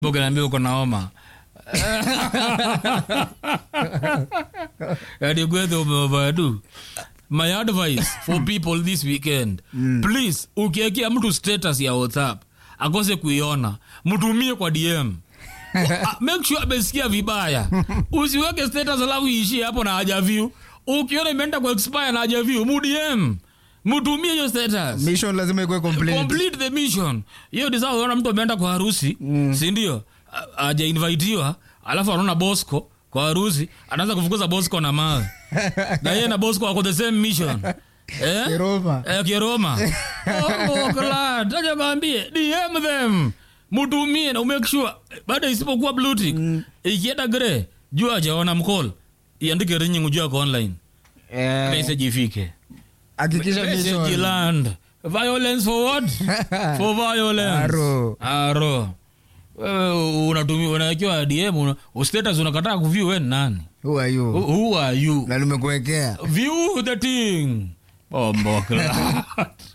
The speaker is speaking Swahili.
ukiniambia uko na homa adigwethe umeovadu my advice for people this weekend please ukiekea mtu status ya whatsapp akose kuiona mtumie kwa dm Ah, make sure amesikia vibaya usiweke status alafu iishie hapo na hajaview ukiona imeenda kwa expire na hajaview mudm mtumie hiyo status mission lazima ikuwe complete complete the mission hiyo ni sawa unaona mtu ameenda kwa harusi mm. sindio ajainvitiwa alafu anaona bosco kwa harusi anaanza kufukuza bosco na mawe na yeye na bosco wako the same mission eh? Kiroma. eh, kiroma oh, glad aja kaambie dm them mutumie na umake sure baada isipokuwa bluetick mm. ikienda gre jua ajaona mcall iandike ringing ujua ako online Eh, message ifike hakikisha Message mission land. Violence for what? for violence. Aro. Aro. Wewe unatumia unawekewa DM una, status unakataa kuview wewe ni nani? who are you Who, who are you? na nimekuwekea View the thing. Oh, mbokla.